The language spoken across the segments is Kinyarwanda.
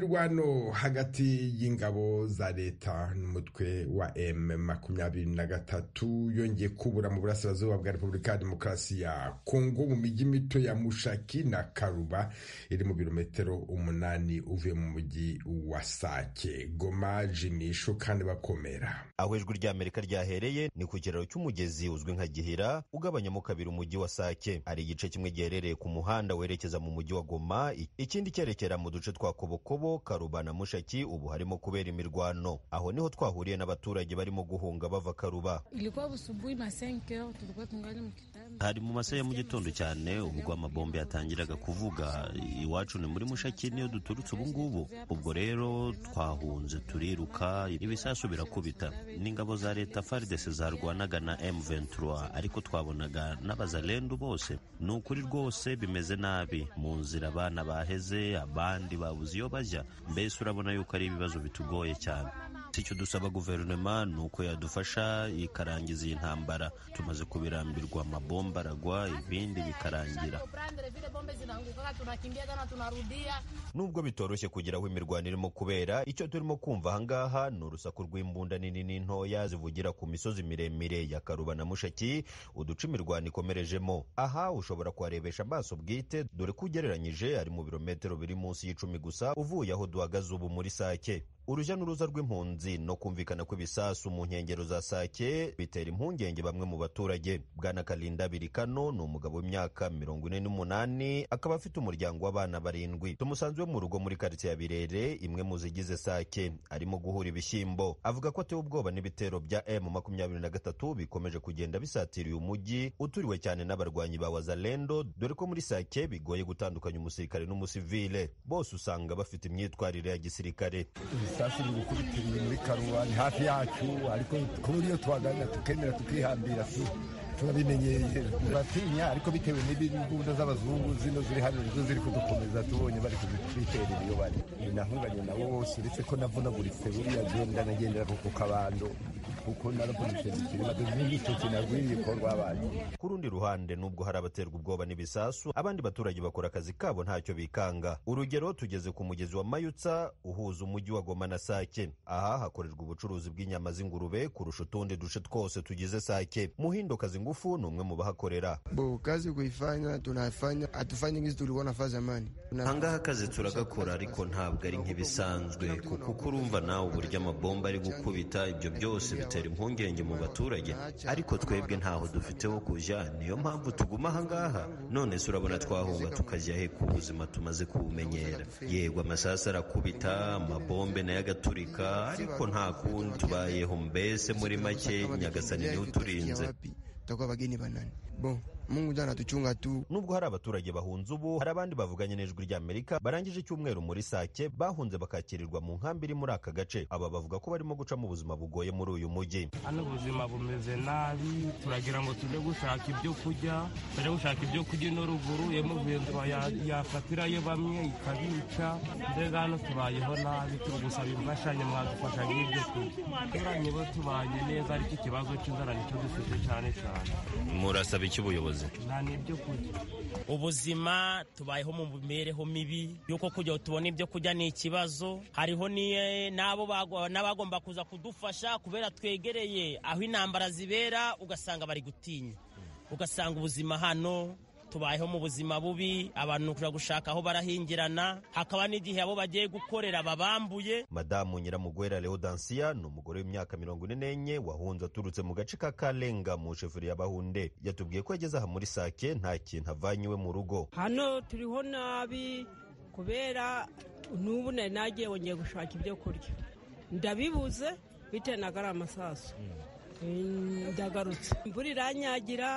imirwano hagati y'ingabo za leta n'umutwe wa m makumyabiri na gatatu yongeye kubura mu burasirazuba bwa repubulika ya demokarasi ya kongo mu mijyi mito ya mushaki na karuba iri mu birometero umunani uvuye mu mujyi wa sake goma jimisho kandi bakomera aho ijwi ry'amerika ryahereye ni ku kiraro cy'umugezi uzwi nka gihira ugabanyamo kabiri umujyi wa sake hari igice kimwe giherereye ku muhanda werekeza mu mujyi wa goma ikindi cyerekera mu duce twa kobokobo karuba na mushaki ubu harimo kubera imirwano aho niho twahuriye n'abaturage barimo guhunga bava karuba Ilikuwa busubuhi ma 5 heures tulikuwa tungali mkitanda. hari mu masaha ya mu gitondo cyane ubwo amabombe yatangiraga kuvuga iwacu ni muri mushaki niyo duturutse ubu ngubu ubwo rero twahunze turiruka ibisasu birakubita n'ingabo za leta faridese zarwanaga na m23 ariko twabonaga n'abazalendu bose ni ukuri rwose bimeze nabi mu nzira abana baheze abandi babuze iyo bajya mbese urabona yuko ari ibibazo bitugoye cyane icyo dusaba guverinoma ni uko yadufasha ikarangiza iyi ntambara tumaze kubirambirwa amabomba aragwa ibindi bikarangira nubwo bitoroshye kugira aho imirwano irimo kubera icyo turimo kumva ahangaha ni urusaku rw'imbunda nini n'intoya zivugira ku misozi miremire ya karuba na mushaki uduce imirwano ikomerejemo aha ushobora kuharebesha amaso bwite dore ko ugereranyije ari mu birometero biri munsi y'icumi gusa uvuye aho duhagaze ubu muri sake urujya n'uruza rw'impunzi no kumvikana kw'ibisasu mu nkengero za sake bitera impungenge bamwe mu baturage bwana karinda birikano ni umugabo w'imyaka mirongo ine n'umunani akaba afite umuryango w'abana barindwi tumusanzwe mu rugo muri karitsiye ya birere imwe mu zigize sake arimo guhura ibishyimbo avuga ko atewe ubwoba n'ibitero bya m makumyabiri na gatatu bikomeje kugenda bisatiriye umujyi uturiwe cyane n'abarwanyi ba wazalendo dore ko muri sake bigoye gutandukanya umusirikare n'umusivile bose usanga bafite imyitwarire ya gisirikare ibisasu biri gukubita muri karuba ni hafi yacu ariko kubura iyo twagana tukemera tukihambira tu turabimenyeye turatinya ariko bitewe n'imbunda z'abazungu zino ziri hano nizo ziri kudukomeza tubonye bari kuzitwiterera iyo bari Ni nahunganye nabo bose uretse ko navunaguritse buriya genda nagendera ku kabando kuko naravunitse ikiremado n'igitoki nagwiriye ko rwabaye ku rundi ruhande nubwo hari abaterwa ubwoba n'ibisasu abandi baturage bakora akazi kabo ntacyo bikanga urugero tugeze ku mugezi wa mayutsa uhuza umujyi wa goma na sake aha hakorerwa ubucuruzi bw'inyama z'ingurube kurusha utundi duce twose tugize sake muhindokazi ngufu ni umwe mu bahakorera Bo, kazi kuifanya tunafanya, hatufanyi gizi tulikuwa nafaa zamani. Tuna- ahangaha akazi turagakora ariko ntabwo ari nk'ibisanzwe kuko uko urumva nawe uburyo amabomba ari gukubita ibyo byose bitera impungenge mu baturage ariko twebwe ntaho dufite wo kujya niyo mpamvu tuguma ahangaha none se urabona twahunga tukajya he ku buzima tumaze kubumenyera yego amasasu arakubita amabombe nayo agaturika ariko nta kundi tubayeho mbese muri make nyagasani niwe uturinze tutakuwa wageni banani bo mungu ndio anatuchunga tu nubwo hari abaturage bahunze ubu hari abandi bavuganye n'ijwi ry'amerika barangije icyumweru muri sake bahunze bakakirirwa mu nkambi iri muri aka gace aba bavuga ko barimo gucamo ubuzima bugoye muri uyu mujyi hano ubuzima bumeze nabi turagira ngo tujye gushaka ibyo kurya tujye gushaka ibyo kurya ino ruguru emuventura yafatirayo bamwe ikabica mbega hano tubayeho nabi turi gusaba imfashanyo mwadufasha nk'ibyo kurya turanye bo tubanye neza ariko ikibazo cy'inzara nicyo dufite cyane cyane murasaba iki ubuyobozi nta n'ibyo kurya ubuzima tubayeho mu mibereho mibi y'uko kugira ngo tubone ibyo kurya ni ikibazo hariho ni- n'abo bagwa- n'abagomba kuza kudufasha kubera twegereye aho intambara zibera ugasanga bari gutinya ugasanga ubuzima hano tubayeho mu buzima bubi abantu kujya gushaka aho barahingirana hakaba n'igihe abo bagiye gukorera babambuye madamu nyiramugwera leodansiya ni umugore w'imyaka mirongo ine n'enye wahunze aturutse mu gace ka karenga mu sheferi ya bahunde yatubwiye ko yageze aha muri sake nta kintu avanye iwe mu rugo hano turiho nabi kubera n'ubu nari nagiye wongeye gushaka ibyo kurya ndabibuze bitewe na gariya amasasu ndagarutse imvura iranyagira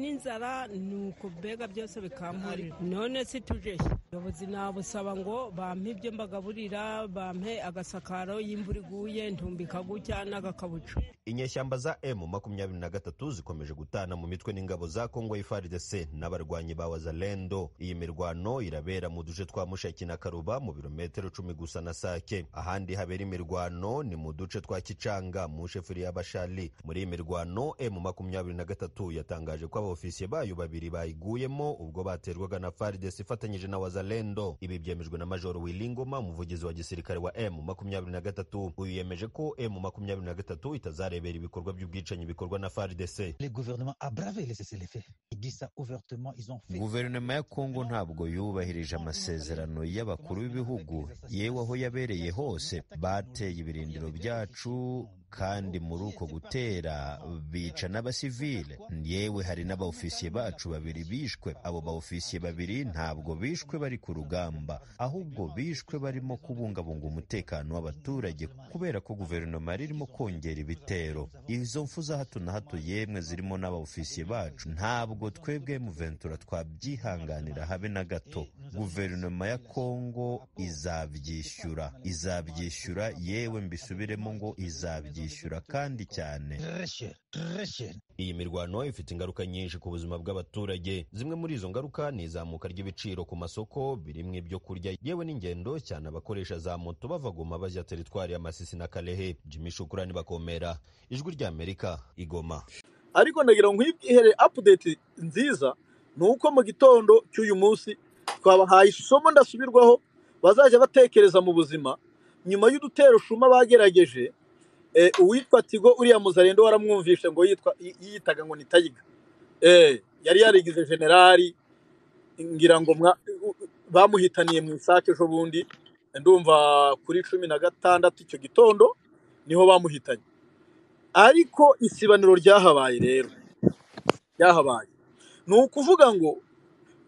n'inzara ni uko mbega byose bikamburira none si tujeye ubuyobozi nabusaba ngo bampe ibyo mbagaburira bampe agasakaro y'imvura iguye ntumbika gutya n'agakabucu inyeshyamba za m makumyabiri na gatatu zikomeje gutana mu mitwe n'ingabo za kongo y'ifaridese n'abarwanyi ba wazalendo iyi mirwano irabera mu duce twa mushaki na karuba mu birometero cumi gusa na sake ahandi habera imirwano ni mu duce twa kicanga mu sheferi ya bashali muri iyi mirwano m makumyabiri na gatatu yatangaje ko abofisiye bayo babiri bayiguyemo ubwo baterwaga na faridese ifatanyije na wazalendo w'abazalendo ibi byemejwe na majoro wilingoma umuvugizi wa gisirikare wa m makumyabiri na gatatu uyu yemeje ko m makumyabiri na gatatu itazarebera ibikorwa by'ubwicanyi bikorwa na faridese guverinoma ya kongo ntabwo yubahirije amasezerano y'abakuru b'ibihugu yewe aho yabereye hose bateye ibirindiro byacu kandi muri uko gutera bica n'abasivile yewe hari n'abaofisiye bacu babiri bishwe abo baofisiye babiri ntabwo bishwe bari ku rugamba ahubwo bishwe barimo kubungabunga umutekano w'abaturage kubera ko guverinoma yari irimo kongera ibitero izo mfu za hato na hato yemwe zirimo n'abaofisiye bacu ntabwo twebwe muventura twabyihanganira habe na gato guverinoma ya kongo izabyishyura izabyishyura yewe mbisubiremo ngo izabyishyura byishyura kandi cyane iyi mirwano ifite ingaruka nyinshi ku buzima bw'abaturage zimwe muri izo ngaruka ni izamuka ry'ibiciro ku masoko birimo ibyo kurya yewe n'ingendo cyane abakoresha za moto bava goma bajya teritwari ya masisi na kalehe jimi shukurani bakomera ijwi ry'amerika igoma ariko ndagira ngo nkibwihere apudeti nziza ni uko mu gitondo cy'uyu munsi twabahaye isomo ndasubirwaho bazajya batekereza mu buzima nyuma y'udutero shuma bagerageje uwitwa tigo uriya muzarendo waramwumvishe ngo yiyitaga ngo ni tayiga yari yarigize generali ngira ngo bamuhitaniye mu isake ejo bundi ndumva kuri cumi na gatandatu icyo gitondo niho bamuhitanye ariko isibaniro ryahabaye rero ryahabaye ni ukuvuga ngo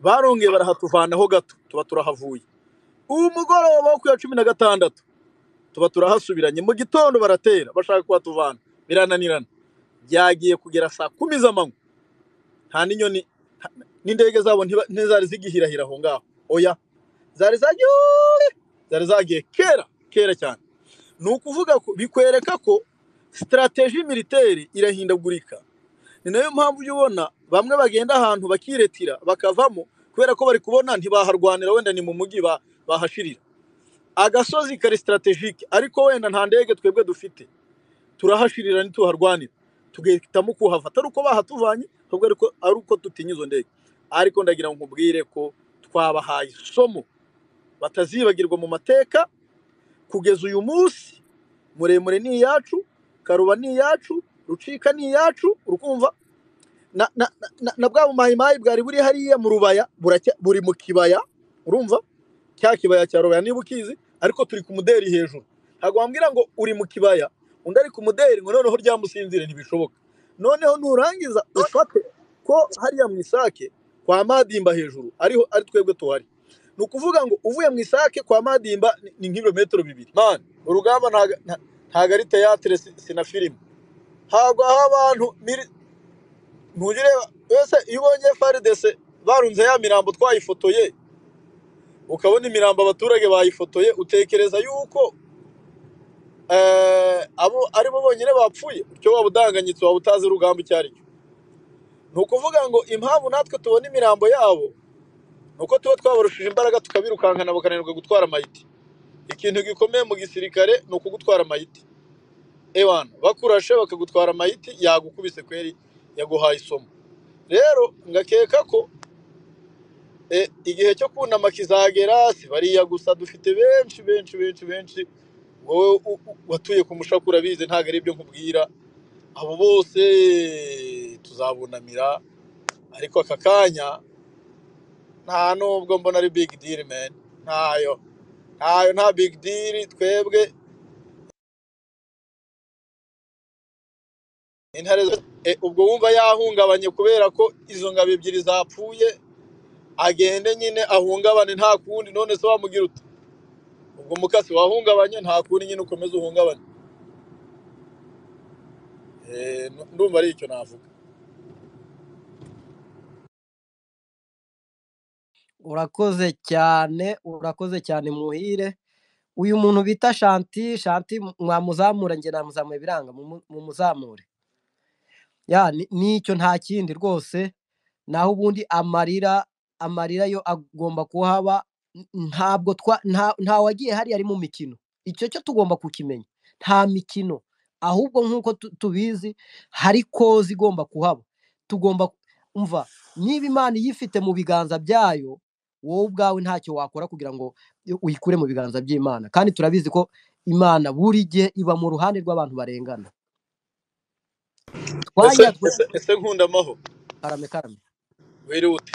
barongeye barahatuvanaho gato tuba turahavuye ubu mugoroba wo ku ya cumi na gatandatu tuba turahasubiranye mu gitondo baratera bashaka kuhatuvana birananirana byagiye kugera saa kumi z'amanywa nta n'inyoni n'indege zabo ntizari zigihirahira aho ngaho oya zari zagiye zari zagiye kera kera cyane ni ukuvuga ko bikwereka ko sitarateji militeri irahindagurika ni nayo mpamvu ujya ubona bamwe bagenda ahantu bakiretira bakavamo kubera ko bari kubona ntibaharwanira wenda ni mu mujyi bahashirira agasozi kari sitarategike ariko wenda nta ndege twebwe dufite turahashirira ntituharwanira tugahitamo kuhava atari uko bahatuvanye ahubwo ari uko tutinya izo ndege ariko ndagira ngo nkubwire ko twabahaye isomo batazibagirwa mu mateka kugeza uyu munsi muremure ni iyacu karuba ni iyacu rucika ni iyacu urukumva na bwa bumayimayi bwari buri hariya mu rubaya buri mu kibaya urumva cya kibaya cya rubaya niba ukizi ariko turi ku muderi hejuru ntabwo wambwira ngo uri mu kibaya undi ari ku muderi ngo noneho ryamusinzire ntibishoboka noneho nurangiza ufate ko hariya mu isake kwa madimba hejuru ariho ari twebwe tuhari ni ukuvuga ngo uvuye mu isake kwa madimba ni nk'ibirometero bibiri mani urugamba ntabwo ari teyatere na filime ntabwo aho abantu ntujya ureba wese iyo ubonye faridese barunze ya mirambo twayifotoye ukabona imirambo abaturage bayifotoye utekereza yuko abo aribo bonyine bapfuye icyo waba udanganyitse waba utazi urugamba icyo ari cyo ni ukuvuga ngo impamvu natwe tubona imirambo yabo ni uko tuba twabarushije imbaraga tukabirukankana bakananirwa gutwara amayiti ikintu gikomeye mu gisirikare ni ukugutwara amayiti ewana bakurashe bakagutwara amayiti yagukubise kweri yaguhaye isomo rero ngakeka ko igihe cyo kunama kizagera si bariya gusa dufite benshi benshi benshi benshi wowe watuye ku mushaku urabizi ntabwo ari ibyo nkubwira abo bose tuzabunamira ariko aka kanya nta nubwo mbona ari big deal man ntayo ntayo nta big deal twebwe ubwo wumva yahungabanye kubera ko izo ngabo ebyiri zapfuye agende nyine ahungabane nta kundi none se wamugira uti ubwo mukasi wahungabanye nta kundi nyine ukomeza uhungabane ndumva ari icyo navuga urakoze cyane urakoze cyane muhire uyu muntu bita shanti shanti mwamuzamura njye namuzamuye biranga mu muzamure nicyo nta kindi rwose naho ubundi amarira amarira yo agomba kuhaba ntabwo nta wagiye hariya ari mu mikino icyo cyo tugomba kukimenya nta mikino ahubwo nk'uko tubizi hari kozi igomba kuhaba tugomba umva niba imana iyifite mu biganza byayo wowe ubwawe ntacyo wakora kugira ngo uyikure mu biganza by'imana kandi turabizi ko imana buri gihe iba mu ruhande rw'abantu barengana ese twajya twe ese ese nkunda amahoro karame karame wiriwe ute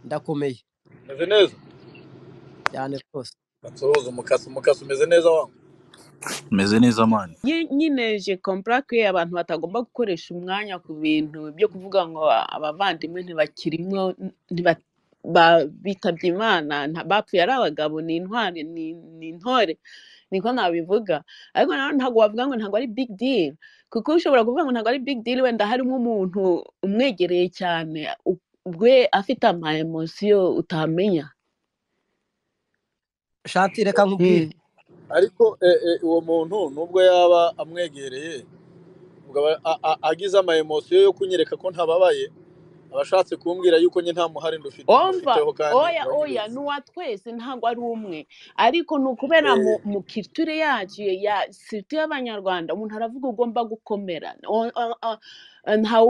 ndakomeye umeze neza cyane rwose asuhuza umukasi umukasi umeze neza wangu umeze neza mani Nye- nyine je kompara ko abantu batagomba gukoresha umwanya ku bintu byo kuvuga ngo abavandimwe ntibakirimo ntiba- ba- bitabye imana nta- bapfuye ari abagabo ni intwari ni ni intore niko nabivuga ariko nawe ntabwo wavuga ngo ntabwo ari big deal kuko ushobora kuvuga ngo ntabwo ari big deal wenda harimo umuntu umwegereye cyane u- we afite ama emotion utamenya shati reka nkubwire Mm. ariko eh, eh, uwo muntu nubwo yaba amwegereye ubwo aba- a- a- agize ama emotion yo kunyereka ko ntababaye aba ashatse kumbwira yuko nyine nta muhari ndufi- omva mufiteho kandi oya oya uranyibeshya n'uwa twese ntabwo ari umwe ariko ni ukubera mu, Eh, mu kiture yacu ya siriti y'abanyarwanda umuntu aravuga ugomba gukomera O- o- o- ntawe